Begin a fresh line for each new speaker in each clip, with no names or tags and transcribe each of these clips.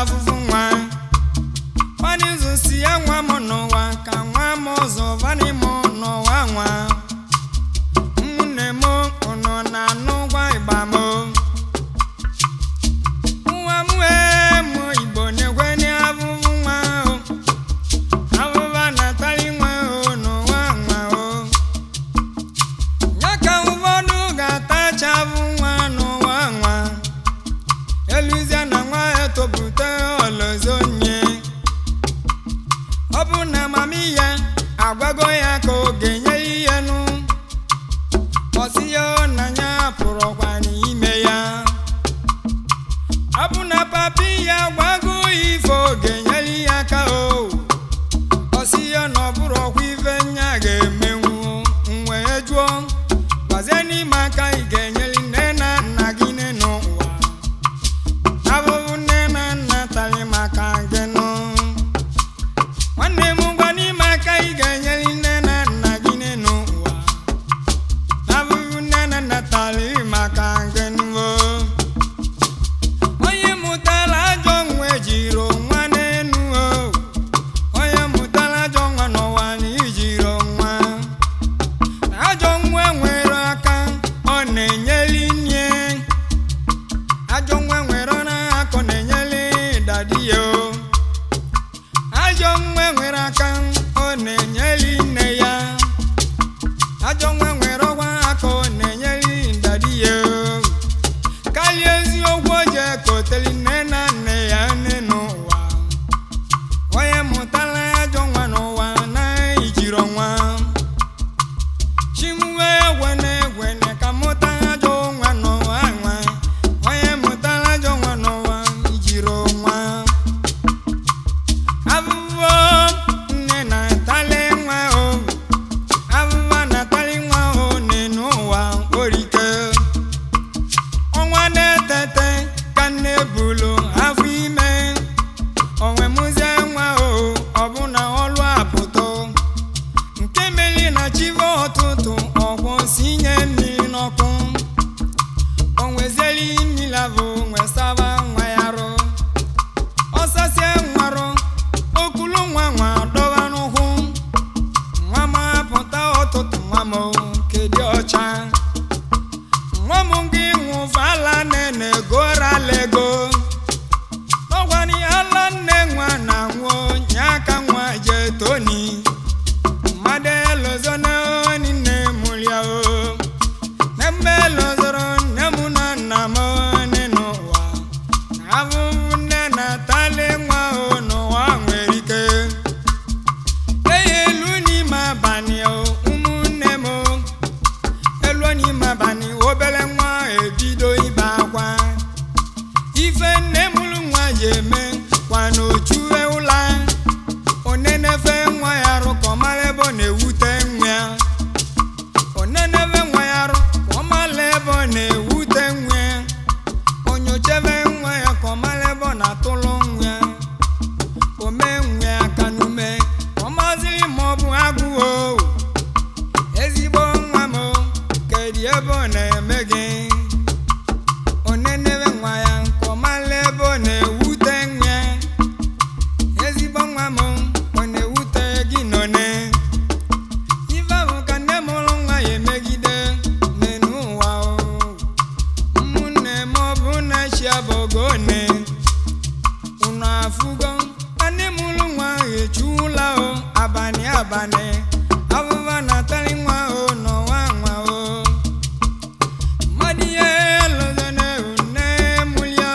afụfụ nwa fanizu si ya nwa m n'ụwa ka nwa m ụzọ vani m n'ụwa nwa ụmụnne m unu na-anụ gwa ịgba m nwa m wee mụ igbo na-egwe n'afụfụ nwa o abụba na-atali nwa o n'ụwa nwa o ya ka ụfọdụ ga-atachabụ nwa n'ụwa nwa eluzie na nwa etopụta ọlọzọ nye ọ bụ na amamihe agwago ya ka ọ ga-enye ihe nụ ọsị ya na ya pụrụkwa n'ime ya ọ bụ na papi ya gwago ya ife ọ ga-enyere ya aka o ọsị ya na ọ bụrụ ọkwa ife nya ga-emenwu wee jụọ gwazie n'ime aka ị ga-enyere nne na nna gị nne n'ụwa abụbụ nne na nna tali maka gị nụ nwanne m gwa n'ime aka ị ga-enyere nne na nna gị nne n'ụwa abụbụ nne na nna tali maka gị nụ onye mụtara ajọ nwa ejiri nwa n'enu o onye mụtara ajọ nwa n'ụwa na ijiri nwa ajọ nwa nwere aka ọ na-enyeli nne ajọ nwa nwere ọrụ aka ọ na-enyeli dadi ya o. ajọ nwa nwere aka ọ na-enyeli nne ya ajọ nwa nwere ọgwa aka ọ na-enyeli dadi ya o. karịa eziokwu o ji ekoteli nne na nne ya nne n'ụwa onye mụtara ajọ nwa n'ụwa na ijiri nwa chimuwe egwene egwene ka mụta ajọ nwa n'ụwa nwa onye mụtara ajọ nwa n'ụwa ijiri nwa abụbọ nne na-atali nwa o abụba na-atali nwa o n'enu ụwa orike ọnwa na-etete ka nne bulu afọ ime onwe mụzie nwa o ọbụna ọlụ apụtụ nke meli na chive ọtụtụ ọgwụ si nye mmiri n'ọkụ onwezieli mmiri avụ nwesaba nwa ya rụ ọsasie nwarụ okulu nwa nwa dọba n'ụkwụ nwa m apụta ọtụtụ nwa m kedị ọcha nwa m gị nwụvala nene goralego n'ọgwani ala nne nwa na nwụọ nye aka nwa jee toni mmadụ elozona oni nne mụlia o na mgbe elozoro nne m na nna m oni n'ụwa na abụbụ nne na-atali nwa o n'ụwa nwere ike eyi elu n'ime abalị o ụmụnne m o elu n'ime abalị obere nwa ebido ibe akwa ife nne mụrụ nwa ya eme kwa n'ochu ụla onenefe nwa ya arụ ka ọ mara ebe ọ na-ewute nwa ya onenefe nwa ya arụ ka ọ mara ebe ọ na-ewute nwa ya onyochebe nwa ya ka ọ mara ebe ọ na-atụlụ nwa ya ome nwa ya aka n'ume ka ọ maziri ma ọ bụ agụụ o ezigbo nwa m o, kedu ebe ọ na-eme gị onenebe nwa ya ka ọ mara ebe ọ na-ewute nwa ya ezigbo nwa m ọ na-ewute gị nọne ife ahụ ka nne mụrụ nwa ya emegide n'enu ụwa o ụmụnne m ọ bụ na chi abụgo one unu afụgo na nne mụrụ nwa ya echuwula o abalị abalị abụba na-atali nwa o n'ụwa nwa o mmadụ ihe lụzana nne mụlia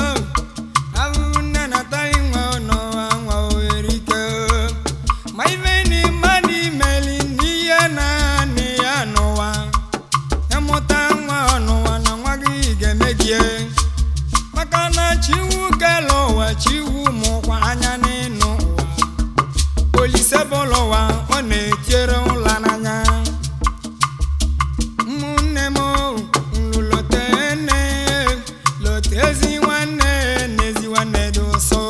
abụbụ nne na-atali nwa o n'ụwa nwa o erike ma ife ni mmadụ imeli n'ihe na-anị ya n'ụwa ịmụta nwa ọ n'ụwa na nwa gị ga-emegie maka na chiwu kele ụwa chiwu mụkwa anya n'ịnụ ụwa olise bụlụ ụwa ọ na-etiere ụla n'anya ụmụnne m nlulote nne lote ezi nwanne na ezi nwanne dị ụsọ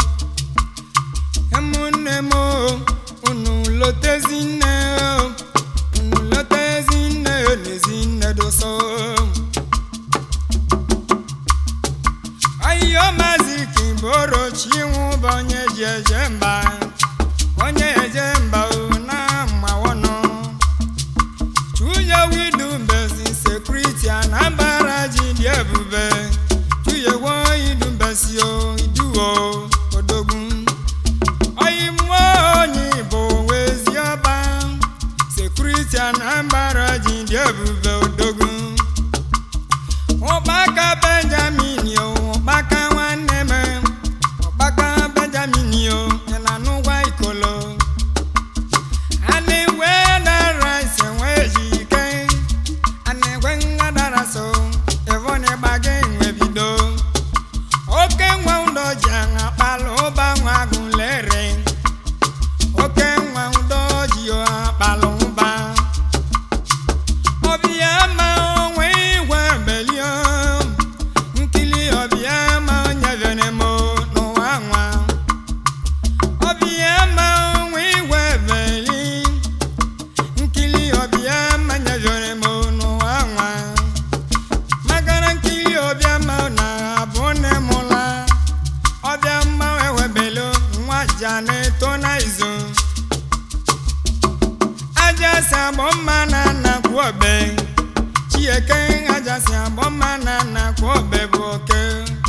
ụmụnne m unu lotezi nne unu lotezi nne na ezi nne dị ụsọ ahịhịa maazị ka boro chinwu bụ onye ji eje mba onye eje mba o na mmawono chuye widu mbezi sekuriti anambra ji dị ebube chuye wo idu mbesi o iduo odogwu oyimuo onye igbo wezi ọba sekuriti anambra ji dị ebube odogwu ụkpaka benjamin o ụkpaka nwanne m ụkpaka benjamin o ị na-anụgwa ikolo ana-enwe dara ise nwee ji ike ana-enwe nha dara so evone gbaga enwe bido oke nwa ụdọ ji aṅa kpalụ ụba nwa agụlere oke nwa ụdọ ji akpalụ ụba ọbịa ma onwe igwe belio nkili ọbịa ma nyevere m n'ụwa nwa ọbịa ma onwe igwe beli nkili ọbịa ma nyevere m n'ụwa nwa magara nkili ọbịa ma na abụ nne m la ọbịa mma ewebelo nwa ja na-eto na izu ajasi agbọ mma na nnakwu ọbe chieke ajasi agbọ mma na nnakwu ọbe bụ oke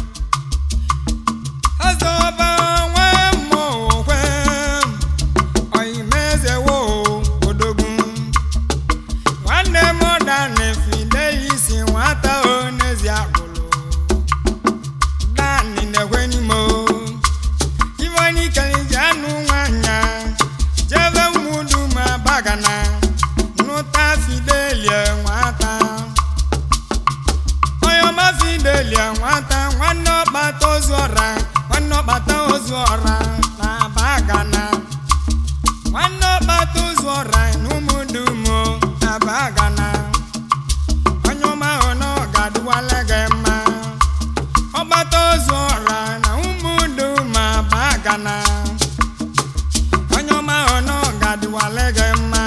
azọba nwa mmụọ okwe oyimeze wo odogwu nwanne m dani fidelisi nwata onezi agbụlụ dani na-ekwe n'ime o ivoni kaliji anụ nwanya jebe mudu ma bagana nụta fidelia nwata onye ọma fidelia nwata nwanne ọkpata ozu ọra nwanne ọkpata ozu ọra na bagana nwanne ọkpata ozu ọra n'ụmụdumo na bagana onye ọma ahụ na ọ ga-adịwala gị mma ọgbata ozu ọra na ụmụdu ma bagana onye ọma ahụ na ọ ga-adịwala gị mma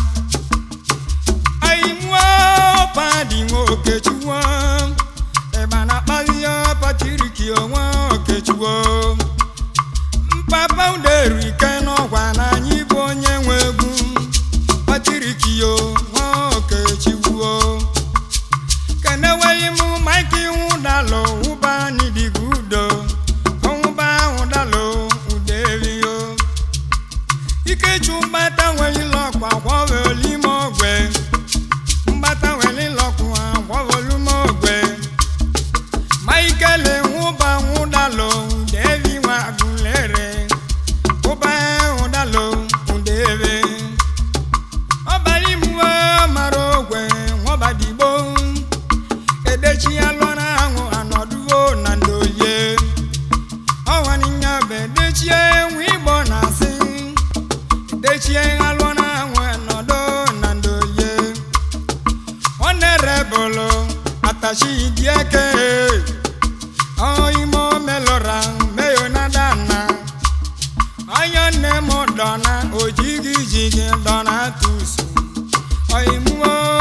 ayimuo padi nwa okechukwu ịgba na akpaghị ya patiriki onwe okechukwu mpapa uderu ike n'ọgwa na anyị bụ onye nwe egwu patiriki yo nwa okechukwu keneweli m maịkị nwụdalụ ụba n'idigo udo ọnwụba nwụdalụ uderio ikechu mgbata nwelile ọkwa gwọvelime ogwe mgbata nwelile ọkwa gwọvelime ogwe maikele nwụba nwụdalụ udevi nwa agụlere ụba nwụdalụ udeve ọbara imuwe mara ogwe nwọbadigbo edechi ya lụọ na ahụ anọduo na ndoye ọwaninya bụ edechie nwe igbo na asị edechie ha lụọ na ahụ anọdo na ndoye ọ na-erebụlụ atachi dieke oimo melora meyo na dana anya nne m dọna ojigi jigi dọna tusu oimuo